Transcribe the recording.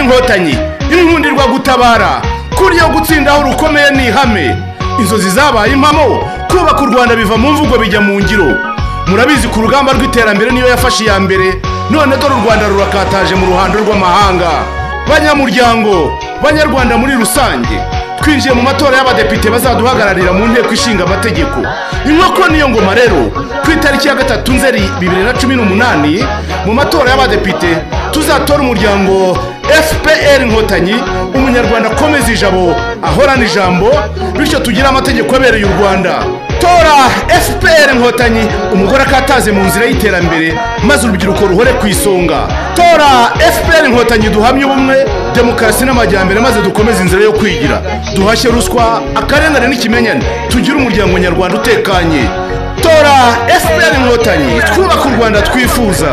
inkotanyi inkundirwa gutabara kurya gutsindaho rukomeye ni ihame inzozi zabaye impamo kubaka u rwanda biva mu mvugo bijya mu ngiro murabizi ku rugamba rw'iterambere niyo yafashe iya mbere none dore u rwanda rurakataje mu ruhando rw'amahanga banyamuryango banyarwanda muri rusange twinjiye mu matora y'abadepite bazaduhagararira mu nteko ishinga amategeko inkoko niyo ngoma rero ku itariki ya gatatu nzeri bibiri na cumi n'umunani mu matora y'abadepite tuzatora umuryango fpr inkotanyi umunyarwanda akomeza ijabo ahorana ijambo bityo tugire amategeko abereye u rwanda tora fpr inkotanyi umugore akataze mu nzira y'iterambere maze urubyiruko ruhore ku isonga tora fpr inkotanyi duhamye ubumwe demokarasi n'amajyambere maze dukomeze inzira yo kwigira duhashye ruswa akarengane n'ikimenyane tugire umuryango nyarwanda utekanye tora fpr inkotanyi twubaka u rwanda twifuza